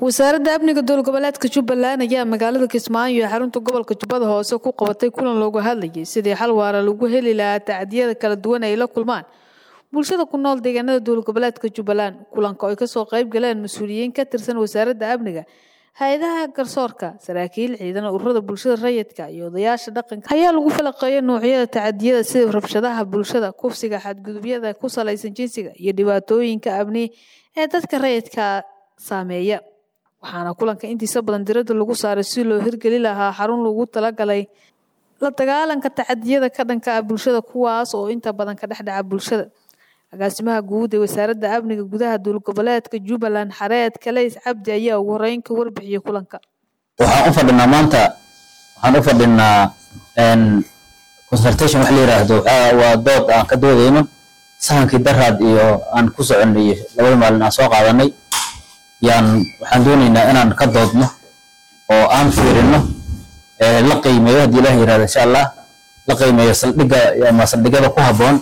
wasaaradda amniga dowlad goboleedka jubbaland ayaa magaalada kismaayo ee xarunta gobolka jubbada hoose ku qabatay kulan loogu hadlayay sidii xal waara lagu heli lahaa tacdiyada kala duwan ay la kulmaan bulshada ku nool deegaanada dowlad goboleedka jubbaland kulanka oo ay kasoo qayb galeen mas-uuliyiin ka tirsan wasaaradda amniga hay-adaha garsoorka saraakiil ciidan ururada bulshada rayidka iyo odayaasha dhaqanka ayaa lagu falaqeeyay noocyada tacadiyada sida rabshadaha bulshada kufsiga xadgudubyada ku salaysan jinsiga iyo dhibaatooyinka amni ee dadka rayidka saameeya waxaana kulanka intiisa badan diradda lagu saaray si loo hirgeli lahaa xarun lagu talagalay la dagaalanka tacadiyada ka dhanka ah bulshada kuwaas oo inta badan ka dhexdhaca bulshada agaasimaha guud ee wasaaradda amniga gudaha dowlad goboleedka jubbaland xareed kaleys cabdi ayaa ugu horeyn ka warbixiyey kulanka waxaan u fadhinaa maanta waxaan u fadhinaa consultation wax la yiraahdo waa dood aan ka doodayno sahankii daraad iyo aan ku soconay iyo labada maalin aan soo qaadanay yaan waxaan doonaynaa inaan ka doodno oo aan fiirino la qiimeeyo haddii ilaah yirahdo insha allah la qiimeeyo saldhigga ama saldhigyada ku habboon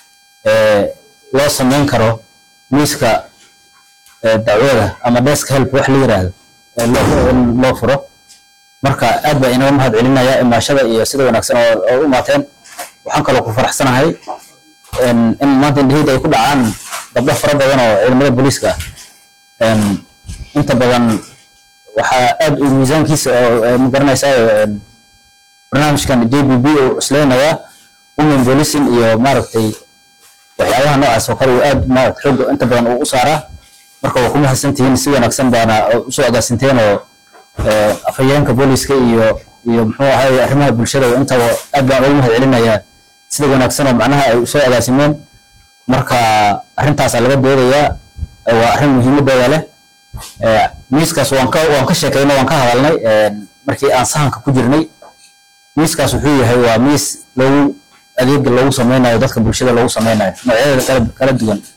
loo samayn karo miiska dacwada ama desk help wax la yiraahdo loo furo marka aad baa inaga mahad celinaya imaashada iyo sida wanaagsan oo u imaateen waxaan kaloo ku faraxsanahay in maanta indhaheyda ay ku dhacaan gabdho fara badan oo ciidamada booliiska ah inta badan waxaa aad u miisaankiisa oo magaranaysaa barnaamijkan j b b uu isleynayaa women policing iyo maaragtay waxyaabaha noocaas oo kale uu aad maaragta xoogga inta badan uu u saaraa marka waa ku mahadsantihiin si wanaagsan baana usoo agaasinteen oo afhayeenka booliiska iyo iyo muxuu ahay arrimaha bulshada intaba aad baan ugu mahad celinayaa sida wanaagsan oo macnaha ay usoo agaasimeen marka arrintaasaa laga doodayaa waa arrin muhiimadeeda leh miiskaas waan ka waan ka sheekaynay waan ka hadalnay markii aan sahanka ku jirnay miiskaas wuxuu yahay waa miis lagu adeega loogu sameynayo dadka bulshada loogu sameynayo noocyadeeda kala kala duwan